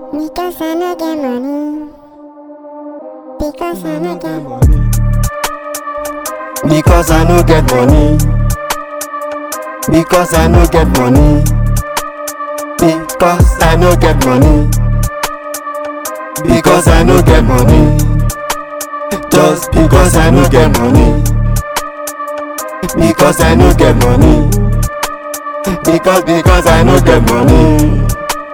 Because I no get money. Because I no get money. Because I no get money. Because I no get money. Because I no get money. Because I no get money. Just because I no get money. Because I no get money. Because because I no get money.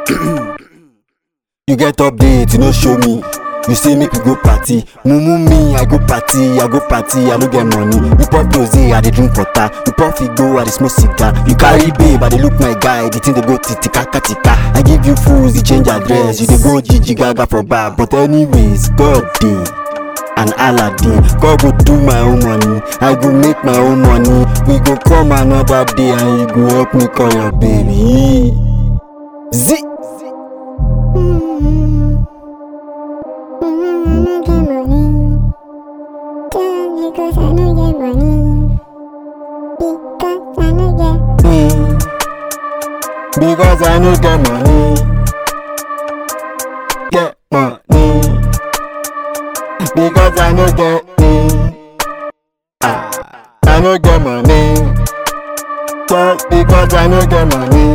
you get update, you no show me. You say make we go party, mumu me, I go party, I go party, I no get money. You pop rose, I dey drink water. You pop figo, I dey smoke cigar. You carry babe, I dey look my guy, the thing dey go titika katika. I give you fools, you change address, you dey go Gigi Gaga for bar. But anyways, God dey. and aladdin god go do my own money i go make my own money we go come another day and you go help me call your baby zi Mm. Mm, I no get money. Just because I no get money. Because I no get. me because i no get money get money because i no get me ah i no get money just because i no get money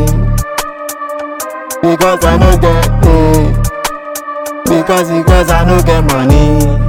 because i no get me because because i no get money